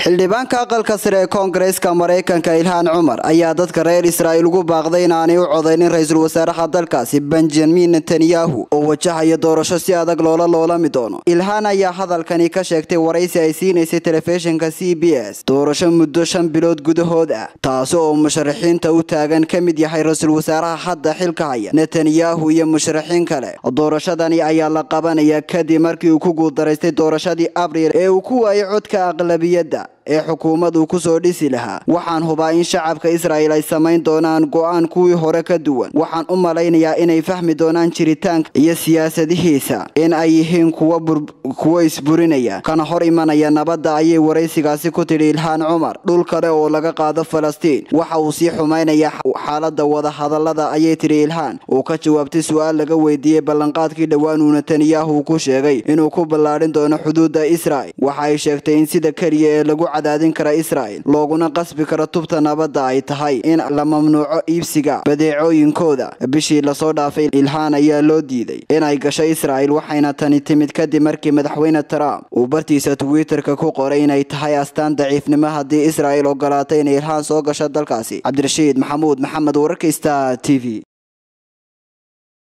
xildhibaanka aqalka sare ee koongareeska maraykanka ilhaan cumar ayaa dadka reer israa'iil ugu baaqday inaanay u codaynin ra-iisul wasaaraha dalkaasi benjamin netanyahu oo wajahaya doorasho si adag loola loolami doono ilhaan ayaa hadalkani ka sheegtay waraysi ay siinaysay telefishinka c b s doorasho muddo shan bilood gudahood ah taasi oo musharaxiinta u taagan ka mid yahay ra-iisul wasaaraha hadda xilka haya netanyahu iyo musharaxiin kale doorashadani ayaa la qabanaya kadib markii uu ku guuldaraystay doorashadii abriil ee uu ku waayay codka aqlabiyadda ee xukuumadu kusoo dhisi lahaa waxaan hubaa in shacabka israa'il ay samayn doonaan go-aan kuwii hore ka duwan waxaan u malaynayaa inay fahmi doonaan jiritaanka iyo siyaasadihiisa in ay yihiin kuwo isburinaya kana hor imanaya nabadda ayay waraysigaasi ku tidhi ilhaan cumar dhul kale oo laga qaado falastiin waxa uu sii xumaynayaa xaalada wadahadalada ayay tidhi ilhaan uu ka jawaabtay su-aal laga weydiiyey ballanqaadkii dhowaan uu netanyahu ku sheegay inuu ku ballaadhin doono xuduudda israa'il waxa ay sheegtay in sida keliya ee lagu cadaadin kara israa'il looguna qasbi karo tubta nabadda ay tahay in la mamnuuco iibsiga badeecooyinkooda bishii lasoo dhaafay ilhaan ayaa loo diiday inay gasho israa'il waxayna tani timid kadib markii madaxweyne trump uu bartiisa twitterka ku qoray inay tahay astaan daciifnimo haddii israa'il ogolaatay inay ilhaan soo gasho dalkaasi cabdirashiid maxamuud maxamed wararka star t v